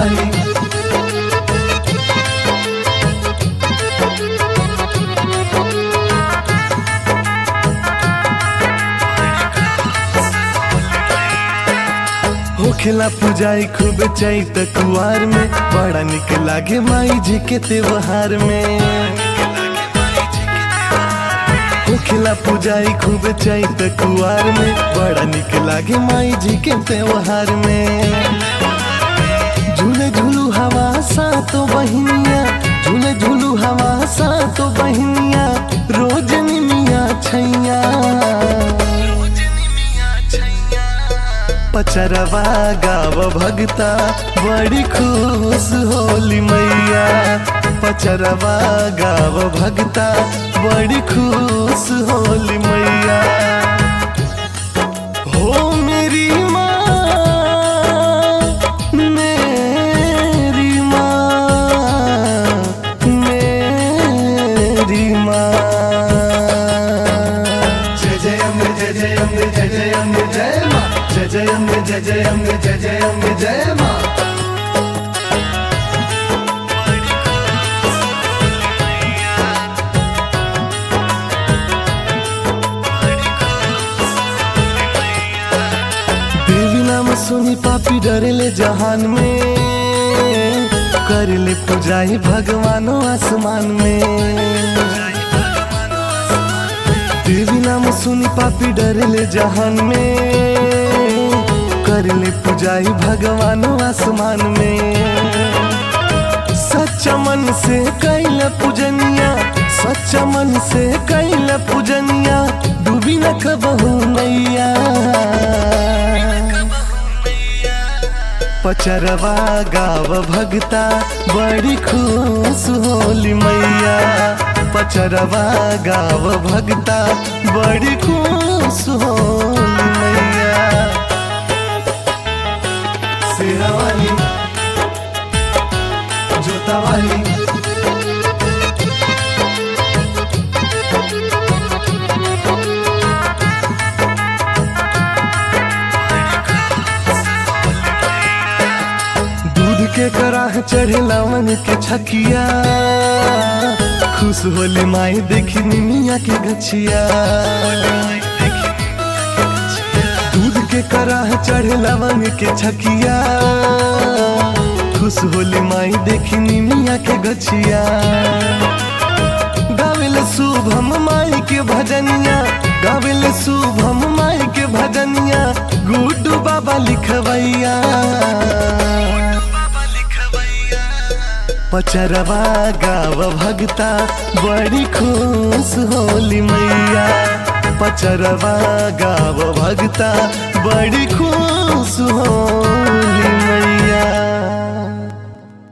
वाली होखेला पुजाई खूब चैत कुआर में बड़ा निक लागे माई जी के त्योहार में होखेला पुजाई खूब चैत कुआर में बड़ा निक लागे माई जी के त्योहार में झूले झूलू हवा सा तो बहिनिया झूले झूलू हवा सा तो बहिनिया रोज निमिया छैया पचरवा गाव भगता बड़ी खुश होली मैया पचरवा गाव भगता बड़ी खुश होली मैया हो मेरी माँ मेरी माँ मेरी माँ जय जय अम्बे जय जय अम्बे जय जय अम्बे जय माँ जय जय अम्बे जय जय अम्बे जय जय अम्बे जय माँ देवी नाम सुनी पापी डरेले जहान में करले पुजाई भगवानो आसमान में देवी नाम सुनी पापी डरेले जहान में करले पुजाई भगवानो आसमान में सच्चा मन से कैल पूजनिया सच्चा मन से कैल पूजनिया डूबी न कबहू नैया पचरवा गाव भगता बड़ी खुश होली मैया पचरवा गाव भगता बड़ी खुश होली मैया शेरा वाली जोता वाली दूध के कराह चढ़े लवन के छकिया खुश होले माई देखी निमिया के गछिया दूध के कराह चढ़े लवन के छकिया खुश होले माई देखी निमिया के गछिया गावेल शुभम माई के भजनिया गावेल शुभम माई के भजनिया गुड्डू बाबा लिखवैया पचरवा गाव भगता बड़ी खुश होली मैया पचरवा गाव भगता बड़ी खुश होली मैया